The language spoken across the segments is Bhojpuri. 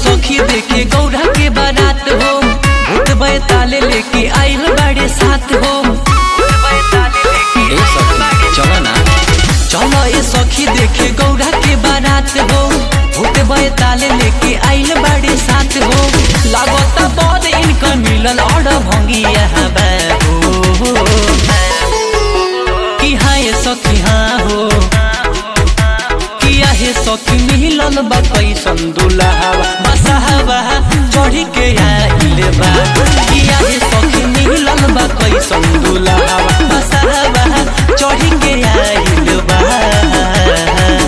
सखी देखे गौरा के बारात हो भूत बैताले लेके आइल बाड़े साथ हो ए सखी चल ना चलो ए सखी देखे गौरा के बारात हो भूत बैताले लेके आइल बाड़े साथ हो लागता बद इनकर मिलल और भंगी यहाँ बाबू कि हाँ ये सखी हाँ हो किया हे सखी मिलल बा कैसन दुल्हावा बसहावा चढ़ी के आइल बा किया हे सखी मिलल बा कैसन दुल्हावा बसहावा चढ़ी के आइल बा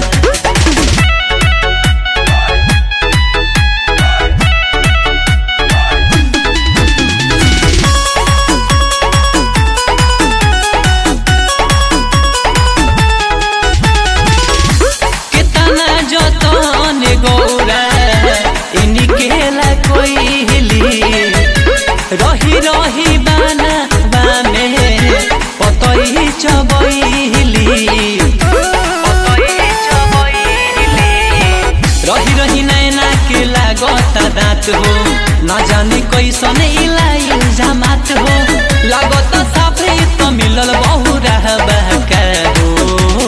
कितना जतन गौरा इनकेला कोई हिली रही रही बाना बामे पतई चबैली रही रही नैना के लागता दाँत हो न जाने कैसन इलाई जमात हो लागत साफे तो मिलल बहु रहबा का हो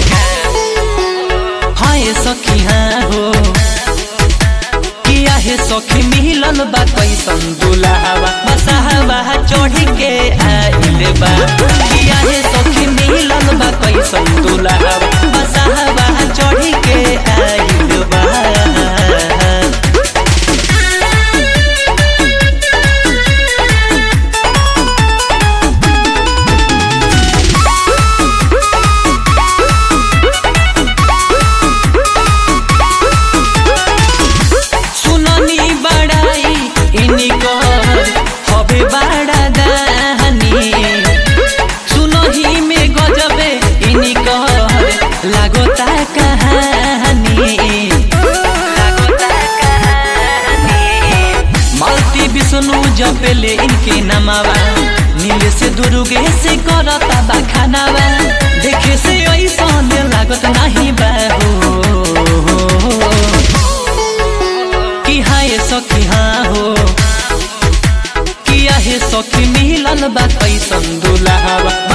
हाँ ये सखी हाँ हो किया हे सखी मिलल बा कैसन दुल्हावा बसहावा चढ़ी के आइल बा किया हे सखी मिलल बा कैसन दुल्हावा बसहावा चढ़ी के आइल बा सुननी बड़ाई इनकर हबे बड़ा दानी सुनही में गजबे इनकर लागोता कहानी मालती विष्णु जपेले इनके नमावा नील से दुर्गे से करता बखानावा देखे से ऐसा लागत नहीं बाहू कि हाँ ये सखी हाँ हो किया हे सखी मिलल बा कैसन दुल्हावा